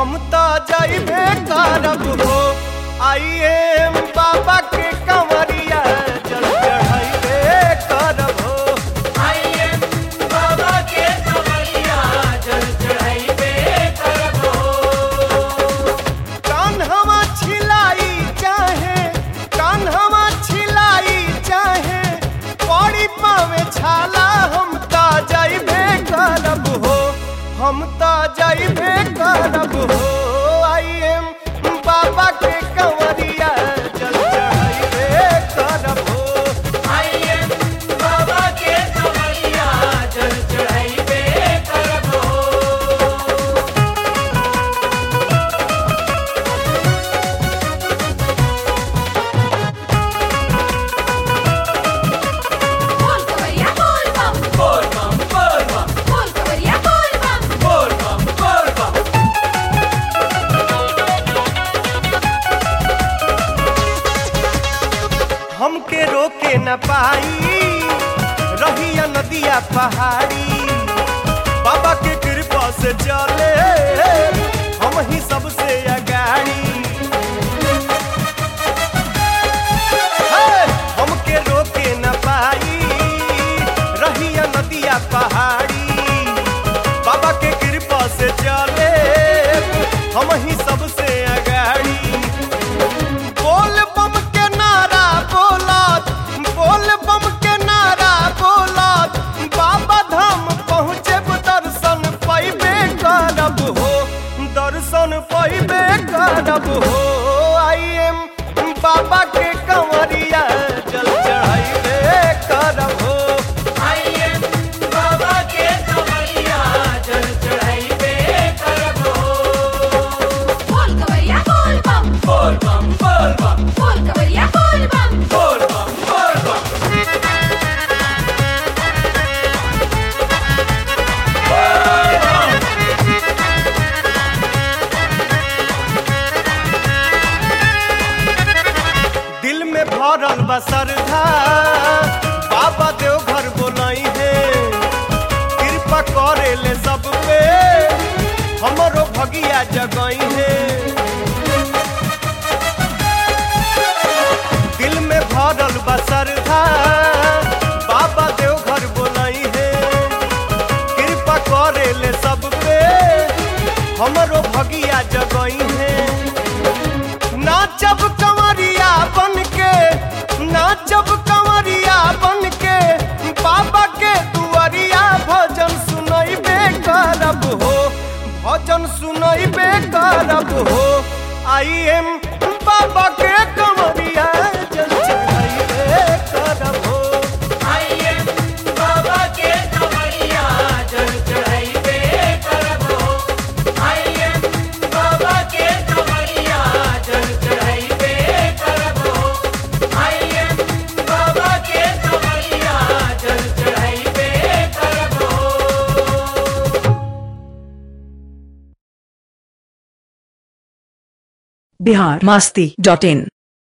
हम तो जाइबे करब हो आई एम बाबा के कंवरिया जल चढ़ाइबे करब हो कान्हवा छिलाई चाहे कान्हवा छिलाई चाहे पड़ी पावे छाला हम ता जाइबे करब हो हम ता जाइबे करब हो आई एम बाबा के कंवरिया जल चढ़ाइबे करब हो बोल कवरिया बोल बम बोल कवरिया बोल बम हमके रोके न पाई रहिया नदिया पहाड़ी बाबा के कृपा से चले हम ही सबसे अगाड़ी हे! हमके रोके न पाई रहिया नदिया पहाड़ी बाबा के कृपा से चले हम ही सबसे अगाड़ी बोल बम के नारा बोलत बोल बम के नारा बोलत बाबा धाम पहुँचे दर्शन पैबे करब हो दर्शन पैबे करब हो आई एम बाबा के कंवरिया जल चढ़ाइबे करब हो बोल कवरिया बोल बम बोल कवरिया बोल बम दिल में भरल बा श्रद्धा बाबा देव घर बोलाई है कृपा करे ले सब पे हमरो भगिया जगई है दिल में भरल बा श्रद्धा बाबा देव घर बोलाई है कृपा करे ले सब पे हमरो भगिया जगई है नाचब कंवरिया बन के नाचब कंवरिया बन के बाबा के दुआरिया भजन सुनैबे करब हो भजन सुनैबे करब हो आई एम बाबा के कंवरिया जल चढ़ैबे करब हो बिहार मस्ती डॉट इन